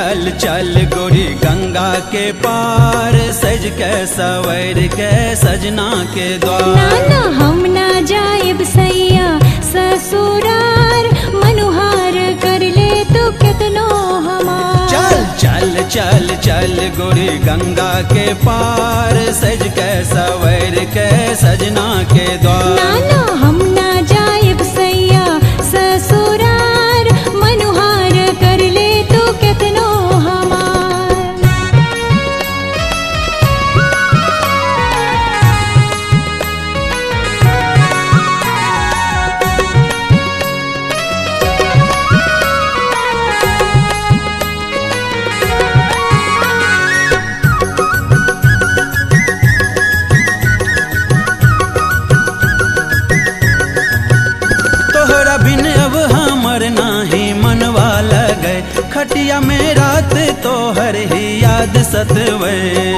चल चल गोरी गंगा के पार सज के सवर के सजना के द्वार नाना हम ना जाएब सैया ससुरार मनुहार कर ले तू कितनो हमार चल चल चल चल गोरी गंगा के पार सज के सवर के सजना के द्वार नाना हम ना जाएब सैया ससुरार मनुहार कर ले तू कितनो हमार तोहरा बिन अब हमर नाही मनवा लगे खटिया में रात तोहर ही याद सतवे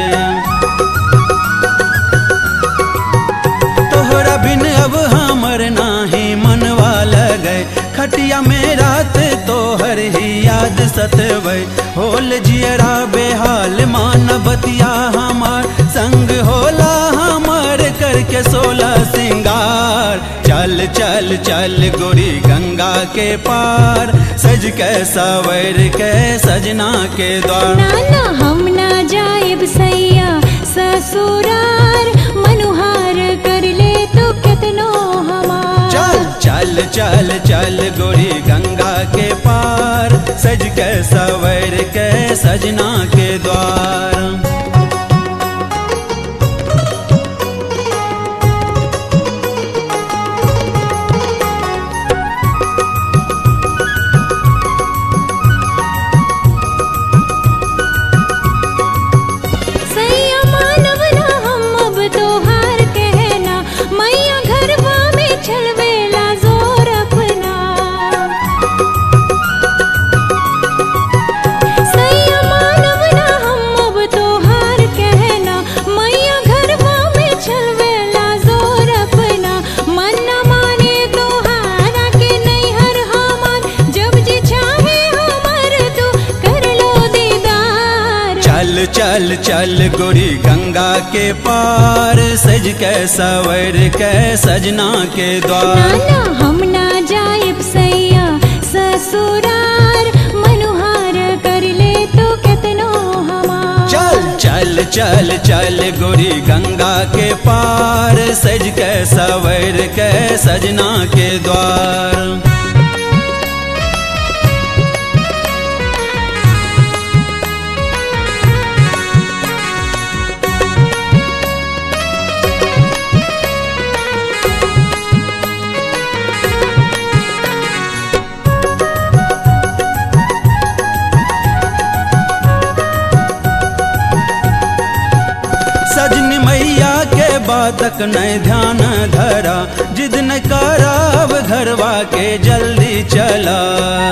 तोहरा बिन अब हमर नाही मनवा लगे खटिया में रात तोहर ही याद सतवे होल जियरा बेहाल मानवतिया हमार संग होला हमार करके सोलह सिंगार चल चल चल गोरी गंगा के पार सज के सवर के सजना के द्वार नाना हम ना जाएब सैया ससुरार मनुहार कर ले तू कितनो हमार चल चल चल चल गोरी गंगा के पार सज के सवर के सजना के द्वार सैया मानव ना हम अब तोहार कहना मैया घरवा में छलवेला जोर अपना सैया मानव ना हम अब तोहार कहना मैया घरवा में छलवेला जोर अपना मन न माने तोहारा के नैहर हमार जब जी चाहे हमर तू कर लो दीदार चल चल चल गोरी गंगा के पार सज के सवर के सजना के द्वार नाना हम ना जाएब सैया ससुरार मनुहार कर ले तो कितनो हमार चल चल चल चल गोरी गंगा के पार सज के सवर के सजना के द्वार सजनी मैया के बातक नहीं ध्यान धरा जिद न कराब घरवा के जल्दी चला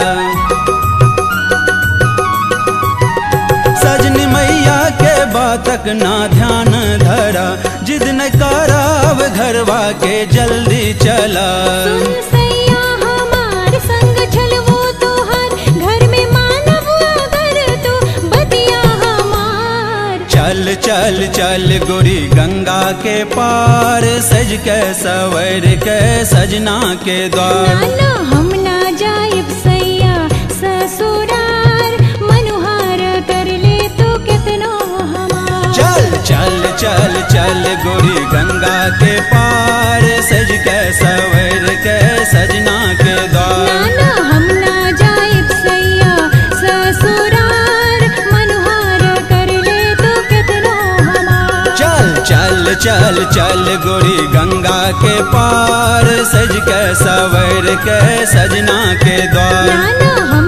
सजनी मैया के बातक ना ध्यान धरा जिद न कराब घरवा के जल्दी चला सुन सैया हमार संग छलवो तोहार घर में मानव अगर तू बतिया हमार चल चल चल गोरी गंगा के पार सज के सवर के सजना के द्वार नाना हम ना जाएब सैया ससुरार मनुहार कर ले तो कितनो हमार चल चल चल चल गोरी गंगा के पार सज के सवर के सजना के द्वार नाना हम ना जाएब सैया ससुरार मनुहार कर ले तो कितनो हमार चल चल चल चल गोरी गंगा के पार सज के सवर के सजना के द्वार नाना हम